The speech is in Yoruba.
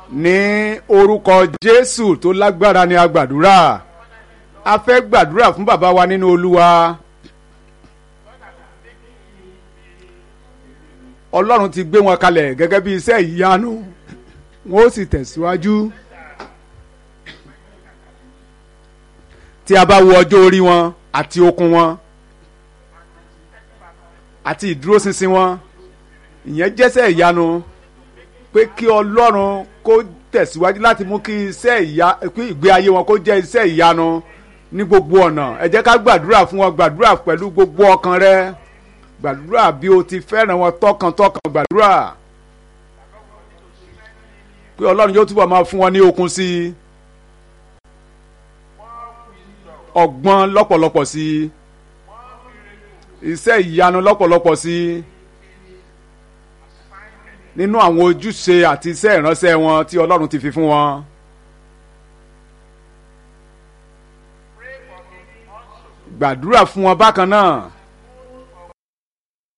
ní orúkọ jésù tó lágbára ni a gbàdúrà a fẹ́ gbàdúrà fún bàbá wa nínú olúwa ọlọ́run ti gbé wọn kalẹ̀ gẹ́gẹ́ bí iṣẹ́ ìyanu wọn ó sì tẹ̀síwájú tí a bá wo ọjọ́ orí wọn àti okun wọn àti ìdúróṣinṣin wọn ìyẹn jẹ́sẹ̀ ìyanu pé kí ọlọ́run kó tẹ̀síwájú láti mú kí iṣẹ́ ìyá kí ìgbé ayé wọn kó jẹ́ iṣẹ́ ìyanu ní gbogbo ọ̀nà ẹ jẹ́ ká gbàdúrà fún wọn gbàdúrà pẹ̀lú gbogbo ọkàn rẹ gbàdúrà bí o ti fẹ́ràn wọn tọkàntọkàn gbàdúrà pé ọlọ́run yóò túbọ̀ máa fún wọn ní okun sí i ọgbọ́n lọ́pọ̀lọpọ̀ sí i iṣẹ́ ìyanu lọ́pọ̀lọpọ̀ sí i nínú àwọn ojúṣe àti iṣẹ́ ìránṣẹ́ wọn tí ọlọ́run ti fi fún wọn. gbàdúrà fún wọn bákan náà